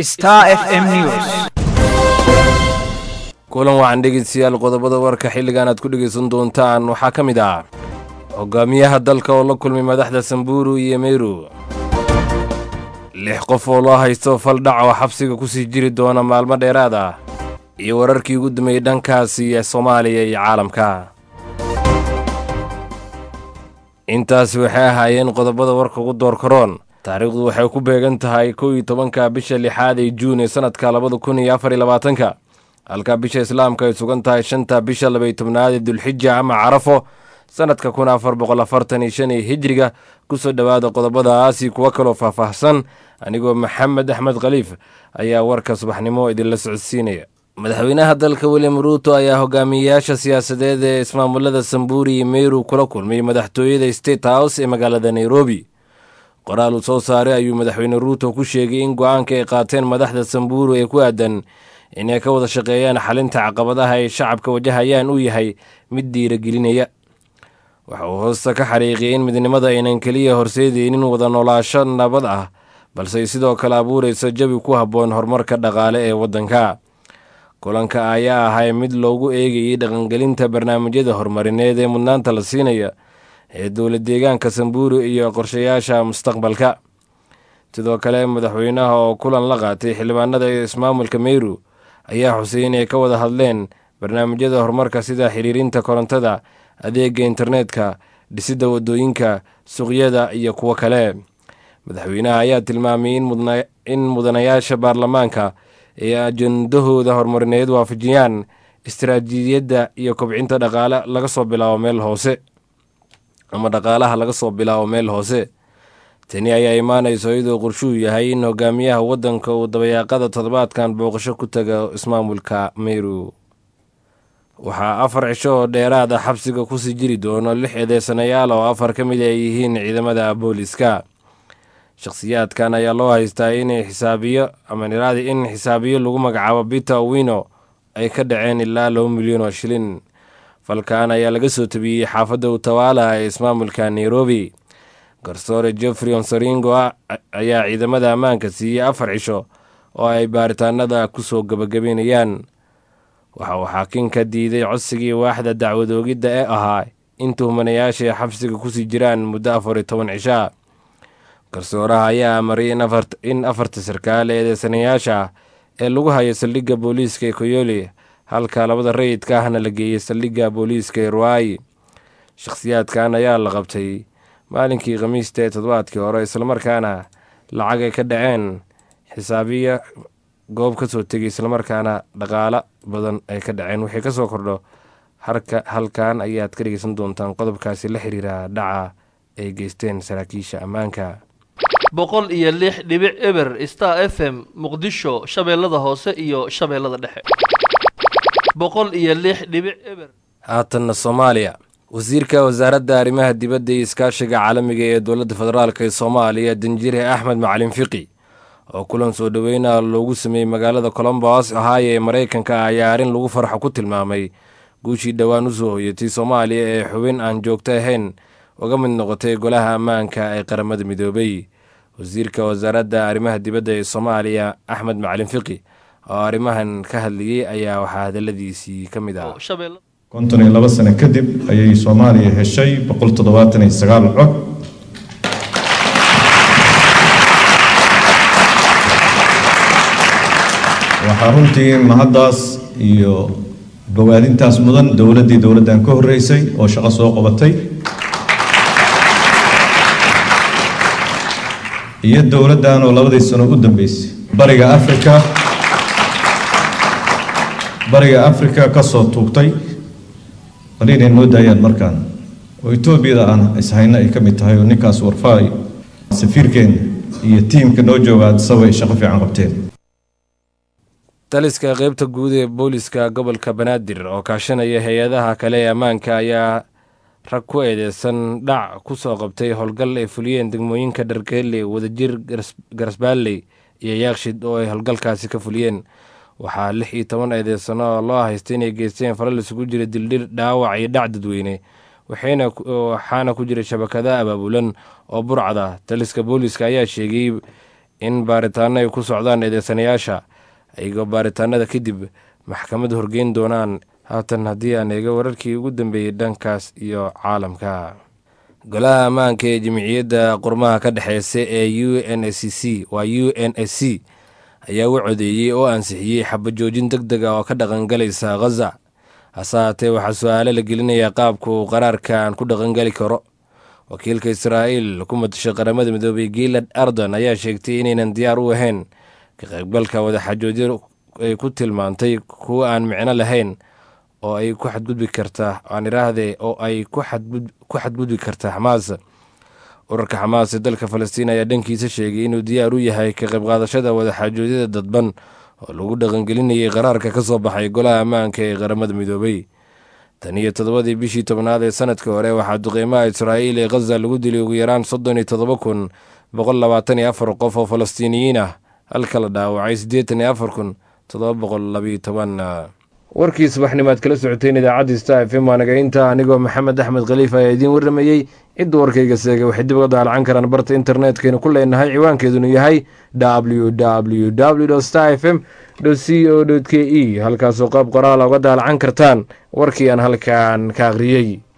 Star FM News. kulan waxaan dhegeystayaal qodobada warka xilligan aad ku dhegaysan doontaan waxaa ka mid ah hogaamiyaha dalka oo la kulmay madaxda samburu iyo meru lix qof oo loo haysto fal dhac oo xabsiga ku sii jiri doona maalmo dheeraad ah iyo wararkii ugu dambeeyey dhankaasi ee soomaaliya iyo caalamka intaasi waxay ahaayeen qodobada warka ugu door karoon taariikhdu waxay ku beegan tahay kow iyo tobanka bisha lixaad ee juun ee sanadka labada kun iyo afar iyo labaatanka halka bisha islaamka ay sugan tahay shanta bisha labaiyo tobnaad ee dulxija ama carafo sanadka kun afar boqol afartan iyo shan ee hijriga kusoo dhowaada qodobadaasi kuwo kaloo faahfaahsan anigoo maxamed axmed khaliif ayaa warka subaxnimo idinla socodsiinaya madaxweynaha dalka william ruuto ayaa hogaamiyeyaasha siyaasadeed ee ismaamulada samburi iyo meru kula kulmay madaxtooyada state house ee magaalada nairobi qoraal uu soo saaray ayuu madaxweyne ruuto ku sheegay in go-aanka ay qaateen madaxda samburu ee ku aadan inay ka wada shaqeeyaan xalinta caqabadaha ay shacabka wajahayaan uu yahay mid dhiiragelinaya waxa uu hoosta ka xariiqiyay in midnimada aynan keliya horseedeynin wada noolaasho nabad ah balse ay sidoo kale abuurayso jawi ku habboon horumarka dhaqaale ee waddanka kulanka ayaa ahay mid loogu eegayay dhaqangelinta barnaamijyada horumarineed ee mudnaanta la siinaya ee dowla deegaanka samburu iyo qorshayaasha mustaqbalka sidoo kale madaxweynaha oo kulan la qaatay xildhibaanada ismaamulka meru ayaa xusay inay ka wada hadleen barnaamijyada horumarka sida xiriirinta korontada adeega internetka dhisidda wadooyinka suuqyada iyo kuwo kale madaxweynaha ayaa tilmaamay in mudanayaasha baarlamaanka ay ajendahooda horumarineed waafajiyaan istaraatiijiyadda iyo kobcinta dhaqaale laga soo bilaabo meel hoose ama dhaqaalaha laga soo bilaabo meel hoose tani ayaa imaanayso iyadoo qorshuu yahay in hogaamiyaha waddanka uu dabayaaqada toddobaadkan booqasho ku taga ismaamulka meru waxaa afar cisho oo dheeraada xabsiga kusii jiri doono lix eedeysanayaal oo afar ka mid ay yihiin ciidamada booliska shakhsiyaadkan ayaa loo haystaa inay xisaabiyo ama niraadi in xisaabiyo lagu magacaabo peter owino ay ka dhaceen ilaa laba milyan oo shilin falkan ayaa laga soo tabiyey xaafadda utawala ee ismaamulka nairobi garsoore jeffrey onsaringo ayaa ciidamada ammaanka siiyey afar cisho oo ay baaritaanada ku soo gebagabeynayaan waxa uu xaakinka diiday codsigii waaxda dacwadoogidda ee ahaa in tuhmanayaashay xabsiga kusii jiraan muddo afar iyo toban cishaa garsooraha ayaa amaray in afarta sarkaal ee eedeysanayaasha ah ee lagu hayo saldhigga booliiska ee koyoli halka labada rayidka ahna la geeyey saldhigga booliiska ee ruwaayi shakhsiyaadkan ayaa la qabtay maalinkii khamiista ee toddobaadkii hore islamarkaana lacag ay ka dhaceen xisaabiya goob ka soo tegay islamarkaana dhaqaalo badan ay ka dhaceen wixii ka soo kordho halkan ayaad ka dhegeysan doontaan qodobkaasi la xiriira dhaca ay geysteen saraakiisha ammaanka boqol iyo lix dhibic eber star f m muqdisho shabeellada hoose iyo shabeellada dhexe boqol iyo lix dhibic eber haatanna soomaaliya wasiirka wasaaradda arrimaha dibadda iyo iskaashiga caalamiga ee dowladda federaalk ee soomaaliya danjire axmed macalin fiqi oo kulan soo dhoweyna loogu sameeyey magaalada colombos ohaayo ee maraykanka ayaa arrin lagu farxo ku tilmaamay guushii dhowaan u soo hoyatay soomaaliya ee xubin aan joogto ahayn uga mid noqotay golaha ammaanka ee qaramada midoobay wasiirka wasaaradda arrimaha dibadda ee soomaaliya axmed macalin fiqi oo arrimahan ka hadlayey ayaa waxaa hadaladiisii ka mid ah konton iyo labo sano kadib ayay soomaaliya heshay boqol toddobaatan iyo sagaal cod waxaa runtii mahaddaas iyo bogaadintaas mudan dowladdii dowladdan ka horreysay oo shaqo soo qabatay iyo dowladdan oo labadii sano u dambeysay bariga afrika bariga afrika ka soo tuugtay bal inay noo daayaan markaan oo etoobiyada aan ishayno ay ka mid tahay oo ninkaas warfaay safiirkeenna iyo tiimka noo jooga adisaba ay shaqo fiican qabteen taliska qeybta guud ee booliska gobolka banaadir oo kaashanaya hay-adaha kale ee ammaanka ayaa rag ku eedeysan dhac ku soo qabtay howlgal ay fuliyeen degmooyinka dhargeelle wadajir garasbaalley iyo yaakshid oo ay howlgalkaasi ka fuliyeen waxaa lix iyo toban eedeysano oo loo haystay inay geysteen falal isugu jira dildhir dhaawac iyo dhac dadweyne waxaana ku jira shabakada abaabulan oo burcada taliska booliska ayaa sheegay in baaritaano ay ku socdaan eedeysanayaasha ayagoo baaritaanada kadib maxkamad horgeyn doonaan haatan haddii aan eega wararkii ugu dambeeyey dhankaas iyo caalamka golaha ammaanka ee jimciyadda qurmaha ka dhexeysa ee u n s c waa u n s c ayaa u codeeyey oo ansixiyey xabajoojin deg deg ah oo ka dhaqangalaysa khaza hase haatee waxaa su-aalo la gelinayaa qaabka uu qaraarkan ku dhaqangeli karo wakiilka israa'iil ku matashay qaramada midoobay giilad ardan ayaa sheegtay inaynan diyaar u ahayn ka qaybgalka wadaxajoojyo ay ku tilmaantay kuwa aan micno lahayn oo ay ku xadgudbi karta aan iraahde oo ay ku xadgudbi karta xamaas urarka xamaas ee dalka falastiin ayaa dhankiisa sheegay inuu diyaar u yahay ka qaybqaadashada wadaxaajoodyada dadban oo lagu dhaqangelinayay qaraarka ka soo baxay golaha ammaanka ee qaramada midoobay tan iyo toddobadii bishii tobnaad ee sanadka hore waxaa duqeymaha israa'iil ee khaza lagu dilay ugu yaraan soddon iyo toddoba kun boqol labaatan iyo afar qof oo falastiiniyiin ah halka la dhaawacay siddeetan iyo afar kun toddoba boqol labiyo toban warkii subaxnimaad kala socoteen idaacadda star f m waanaga inta anigoo maxamed axmed khaliif ayaa idiin warramayey cidda warkayga seegay waxay dib uga daalacan karaan barta internetkaynu ku leenahay ciwaankeedunu yahay w w w star f m c o k e halkaasoo qaab qoraala uga daalacan kartaan warkii aan halkan ka akhriyey